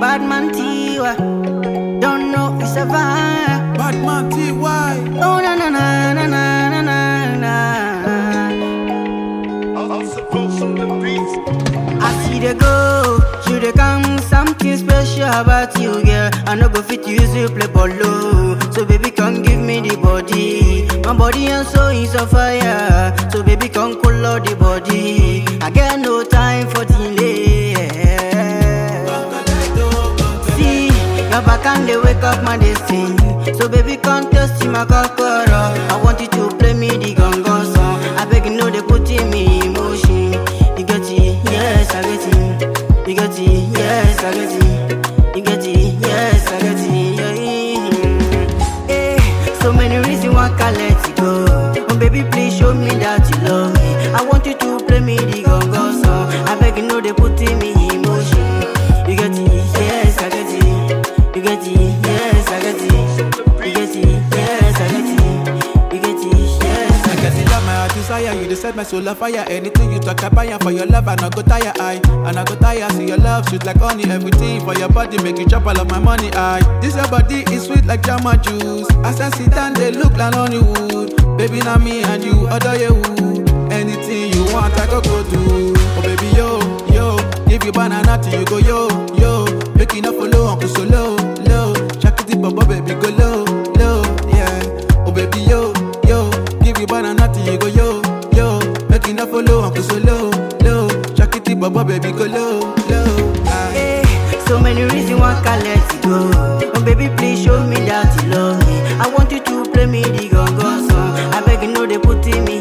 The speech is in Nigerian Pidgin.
bad man Tiwa. Don't know it's a vibe. Bad man TY. Oh na na na na na na na na. I'm supposed to beat. I see the go, you the come something special about you, girl. I no go fit use you play polo, so baby come give me the body. My body and soul is on fire, so baby come cool out the body. I get no time for delay. See, your back and they wake up my destiny. So baby come test my kokoro. I want you to play me the gongo song. I beg you know they put in me emotion. You get it, yes I get it. You get it, yes I get it. You get it, yes I get it. Yeah. Eh, so many reasons why I can't let it go. Oh baby please show me that you love me. I want you to play me the gongo song. I beg you know they put in me emotion. You get it, yes I get it. You get it, yes I get it. You get it, yes I get it. You get it, yes I I get guess you love my heart desire, you decide my soul on fire. Anything you talk about, yeah, for your love, I not go tire, I. And I go tire, see your love, sweet like honey, everything for your body, make you chop all of my money, I. This your body is sweet like jama juice. As I sit down, they look like Hollywood. Baby, now me and you, other you. Anything you want, I go go do. Oh baby, yo, yo, give you banana till you go yo, yo. Make you not follow, Uncle Solo, low. Shakity baba, baby, go low, low, yeah. Oh baby, yo, yo, give you banana till you go yo, yo. Make you not follow, Uncle Solo, low. Shakity baba, baby, go low, low. Ah. Eh, so many reasons why I can't let it go. Oh baby, please show me that you love me. I want you to play me the gongo song. I beg you know they put in me